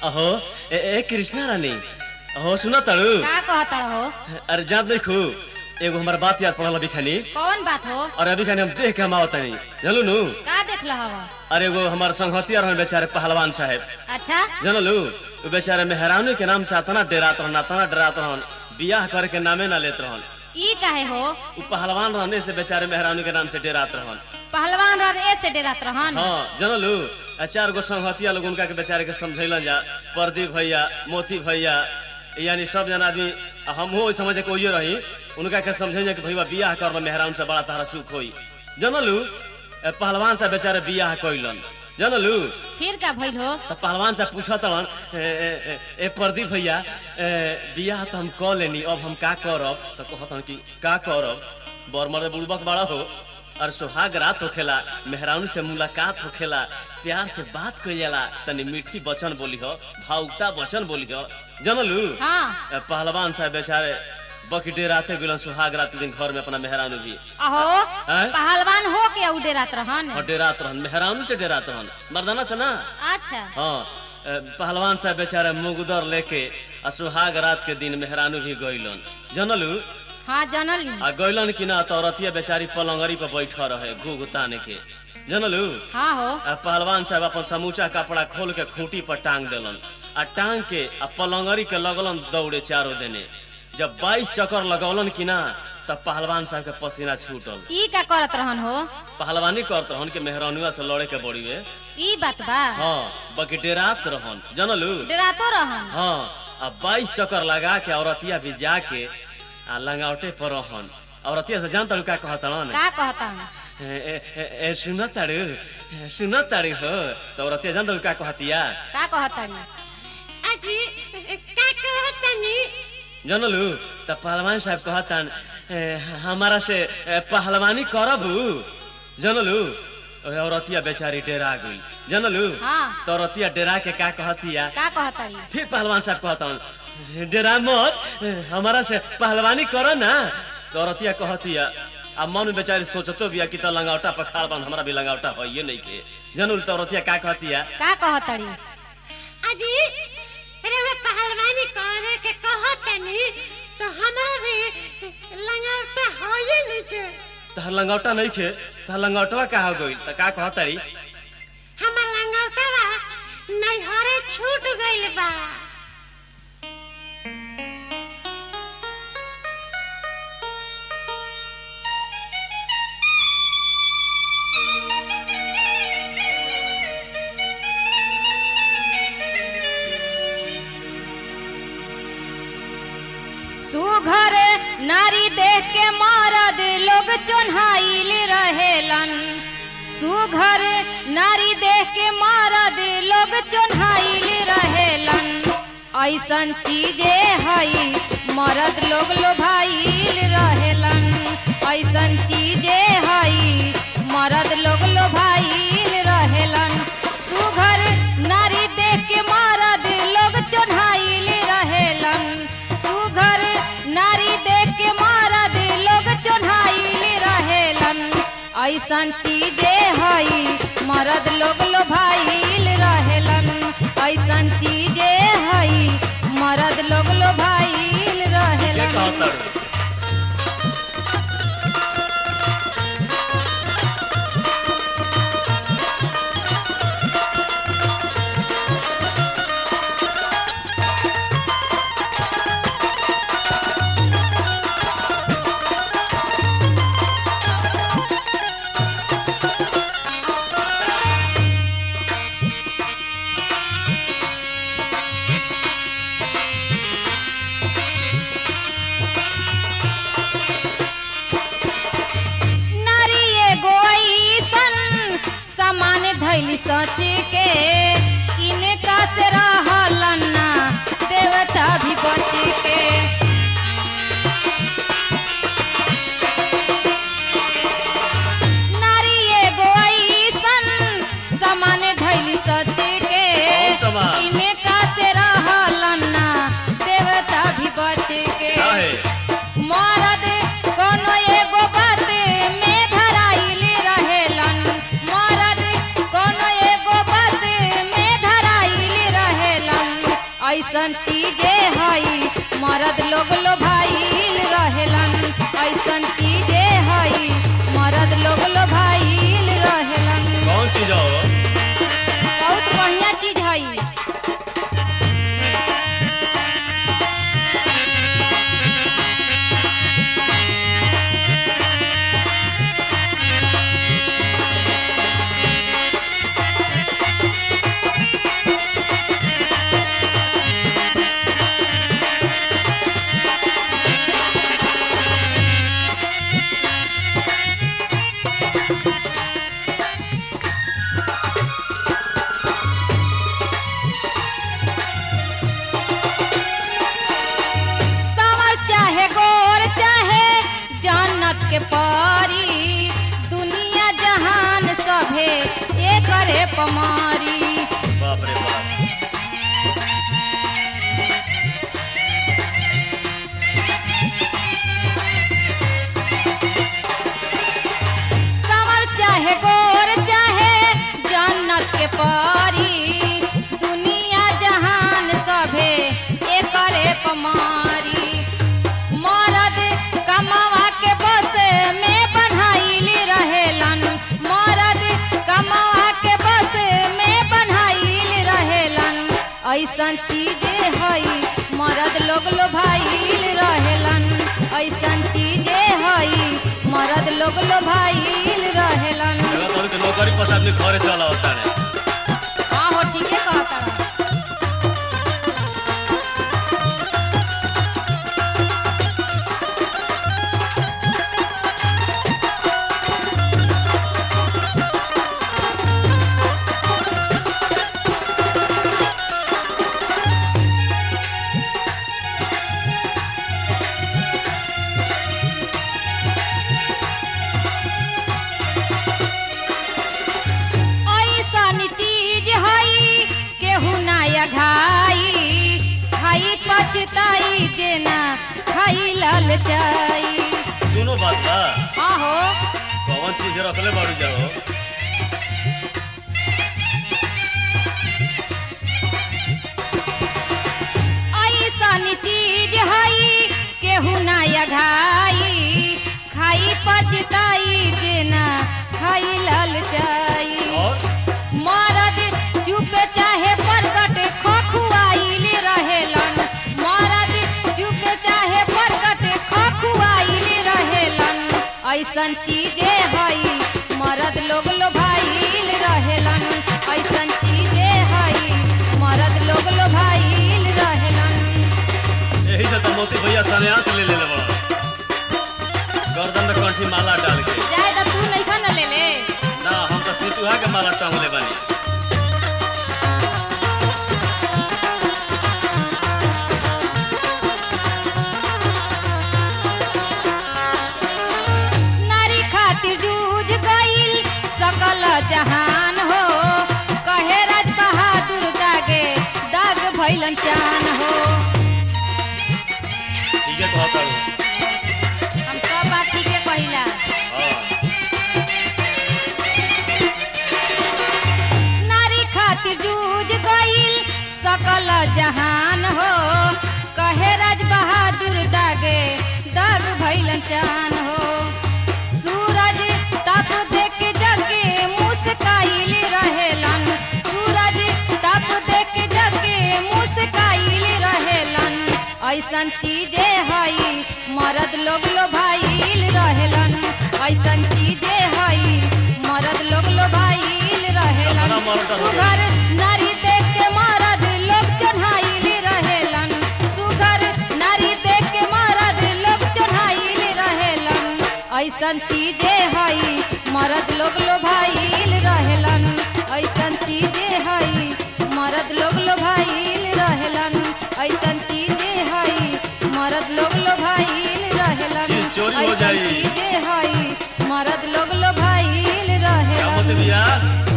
अहो ए, ए कृष्णा रानी अहो सुना तड़ू का कहता हो अरे जान देखू एगो हमार बात याद पड़ल अभी खानी कौन बात हो और अभी खानी हम देख के हम आवत नहीं जानलू नु का देख लह अरे एगो हमार संगतिया रहन बेचारे पहलवान साहब अच्छा जानलू वो बेचारे मेहरानू के नाम से अतना डेरात रहन अतना डेरात रहन बियाह करे के नामे ना लेत रहन ई काहे हो उ पहलवान रहने से बेचारे मेहरानू के नाम से डेरात रहन पहलवान रह ए से डेरात रहन हाँ जानलू आ चार गो संगतिया लोग उनका के बेचारे के समझैलन जा प्रदीप भैया मोती भैया यानी सब जना आदमी आ हमहू ओइ समझ के ओइये रही उनका के समझे कि भैया बियाह कर मेहरान से बड़ा तारा सुख होई जानलू ए, पहलवान से बेचारे बियाह कइलन जानलू फिर का भइल हो तो पहलवान से पूछत हन ए, ए, ए, ए प्रदीप भैया ए, बियाह तो हम क लेनी अब हम का करब तो कहत हन कि का करब बर मर्द बुड़बक बड़ा हो और सुहाग रात होखेला मेहरानू से मुलाकात होखेला प्यार से बात कइल जाला तनी मीठी वचन बोली हो भावुकता वचन बोली हो जानलू हाँ ए, पहलवान साहब बेचारे बकटे राते गुलन सुहाग रात के दिन घर में अपना मेहरानू भी अहो हैं? पहलवान हो के उ डेरात रहन और डेरात रहन मेहरानू से डेरात रहन मर्दाना से ना अच्छा हाँ ए, पहलवान साहब बेचारे मुगदर लेके आ सुहाग रात के दिन मेहरानू भी गइलन जनलू हाँ जनली आ गइलन कि ना तो औरतिया बेचारी पलंगरी पर बैठ रहे घूघ ताने के जनलू हाँ हो आ पहलवान साहब अपन समूचा कपड़ा खोल के खूंटी पर टांग देलन आ टांग के आ पलंगरी के लगलन दौड़े चारों देने जब बाईस चक्कर लगौलन कि ना तब पहलवान साहब के पसीना छूटल ई का करत रहन हो पहलवानी करत रहन के मेहरानुआ से लड़े के बड़ी वे ई बात बा हाँ बाकी डेरात रहन जनलू डेरातो रहन हाँ अब बाईस चक्कर लगा के औरतिया भी जाके आ लंगावटे पर रहन औरतिया से जान तड़ू का कहत रहन का कहता ए, ए, ए, ए, सुन ताड़ू ए, सुन ताड़ू हो तो औरतिया जान तड़ू का कहतिया का कहताड़ी अजी का कहतनी जनलू त पहलवान साहब कहतन ए, हमारा से ए, पहलवानी करबू जनलू ओए औरतिया बेचारी डेरा गई जनलू हाँ तो औरतिया डेरा के का कहतिया का कहताड़ी फिर पहलवान साहब कहता डेरा मत हमारा से पहलवानी करो ना तो औरतिया कहतिया अब मन में बेचारी सोचतो बिया कि तो लंगावटा पर खाड़ बन हमरा भी लंगावटा हो ये नहीं के जनूल तो औरतिया का कहतिया का कहताड़ी अजी अरे वे पहलवानी करे के कहतनी तो हमरा भी लंगौटा होए नहीं के तहर लंगावटा नहीं खे तहर लंगावटवा का हो गई तो का कहतारी हमर लंगौटा बा नैहरे छूट गइल बा सुघर नारी देख के मरद लोग चोन्हाइल रहेलन सुघर नारी देख के मरद लोग चोन्हाइल रहेलन ऐसन चीजे हई मरद लोग लोभाइल रहेलन ऐसन चीजे हई मरद लोग लोभाइल रहेलन सुघर नारी देख के मरद लोग चोन्हाइल रहेलन सुघर नारी देख के मरद लोग चोन्हाइल रहेलन ऐसन चीजे हई मरद लोग लोभाइल रहेलन ऐसन चीजे हई मरद लोग लोभाइल के रहेलन कहतारू नारी एगो ऐसन सामान धैली सच के इनका से रहलन ना देवता भी बच के नारी एगो ऐसन सामान धैली सच के कौन सामान? इनका से रहलन ना देवता भी बच के काहे मरद कोनो एगो बात में धराइल रहेलन मरद कोनो एगो बात में धराइल रहे ऐसन चीजे हई मरद लोग लो भाईल रहेलन ऐसन चीजे हई मरद लोग लो भाईल रहेलन कौन चीज हो बहुत बढ़िया चीज हई सावर चाहे गोर चाहे जन्नत के परी दुनिया जहान सभे एकरे पमारी बाप रे बाप सावर चाहे गोर चाहे जन्नत के परी दुनिया जहान सभे एकरे पमारी मरद कमावा के बस में बन्हाइली रहेलन मरद कमावा के बस में बन्हाइली रहेलन ऐसन चीजे हई मरद लोग लो भाईल रहेलन ऐसन चीजे हई मरद लोग लो भाईल रहेलन जगह तोरी के नौकरी पर से आदमी घरे चला होता है हाँ हो ठीके कहता रहा। ऐसन चीज हई केहू नया घाई खाई पछताई जेना खाई ललचाई दोनों बात बा आहो कौन चीज रखले बाड़ू जाओ ऐसन चीज हई केहू नया घाई खाई पछताई जेना खाई ललचाई और मरद चुप चाहे प्रकट खखुआइल रहेलन मरद चुप चाहे प्रकट खखुआइल रहेलन ऐसन चीजे हई मरद लोग लो भाईल रहेलन ऐसन चीजे हई मरद लोग लो भाईल रहेलन यही से तो मोती भैया सन्यास ले ले बड़ा गर्दन में कंठी माला डाल के जाए तो तू नहीं खा ले ले ना हम तो सितुहा के माला टांगले बानी नारी खातिर जूझ गईल सकल जहान हो कहे राज बहादुर दागे दाग भैलन चान हो ठीक है कहता हूँ हम सब बात ठीक है कहिला हाँ नारी खातिर जूझ गईल सकल जहान हो कहे राज बहादुर दागे दाग भैलन चान हो सूरज तप देख जगे मुस्काइल रहेलन सूरज तप देख जगे मुस्काइल रहेलन ऐसन चीजे हई मरद लोग लो भाईल रहेलन ऐसन चीजे हई मरद लोग लो भाईल रहेलन अपना मर्द हो गया। सुघर नारी देख के मरद लोग चढ़ाइल रहेलन सुघर नारी देख के मरद लोग चढ़ाइल रहेलन ऐसन चीजे हई मरद लोग लो भाईल रहेलन ऐसन चीजे हई मरद लोग लो भाईल रहेलन ऐसन चीजे हई मरद लोग लो भाईल रहेलन चीज चोरी हो ऐसन जाई। चीजे हई मरद लोग लो भाईल क्या रहेलन मोती भैया